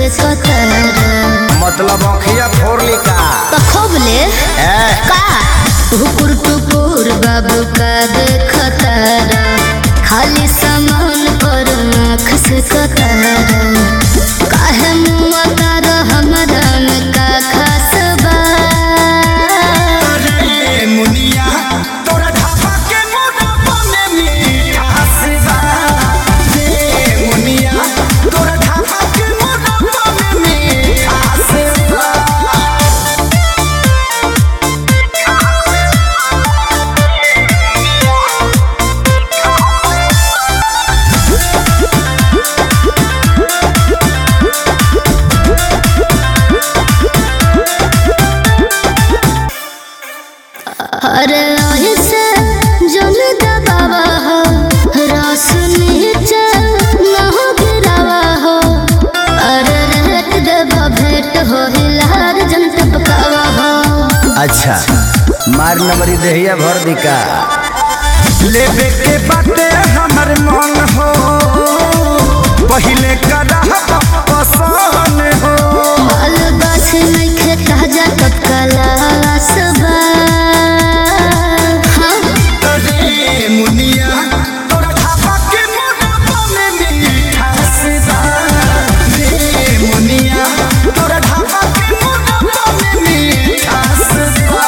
से कतरा मतलब अखिया फोड़ली का पखोबले ए का हुकुर टुकुर बाबू का देखतारा खाली सामान पर आँख से कतरा काहे मुआ तारा हमरा में का खास बा अरे मुनिया तोरा ढाबा के मोटापा में मिठास बा रे मुनिया तोरा ढाबा के मोटापा में मिठास बा अरे ऐसे जन दबावा हो रस नीचे न हो गिरावा हो अरे रेट देवा भेंट हो हिलार जन टपकावा हो अच्छा मार नंबरी देहिया भर दिका लेबे के बाटे हमर मन हो पहिले करा पसंद हो माल गाछ नइखे ताजा टपकाला सबा हाँ रे मुनिया तोरा ढाबा के मोटापा में मिठास बा रे मुनिया तोरा ढाबा के मोटापा में मिठास बा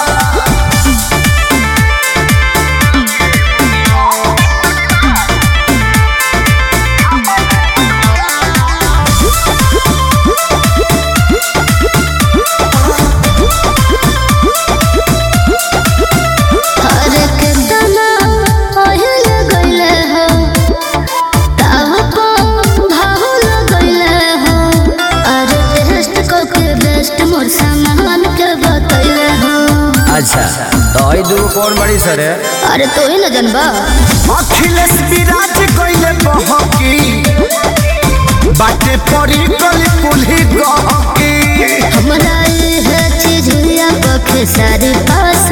अरे केतना ओहिल गइले हो ताव को भाहुल गइले हो अरे टेस्ट को के बेस्ट मोर सामान के बतइले हो अच्छा तो आई दूगो कौन बड़ी सर है अरे तो ही न जनबा अखिलेश विराज कइले बहकी बाटे पड़ी गली कुल्ही गहकी हमरा ये चीज या पखे सारी पास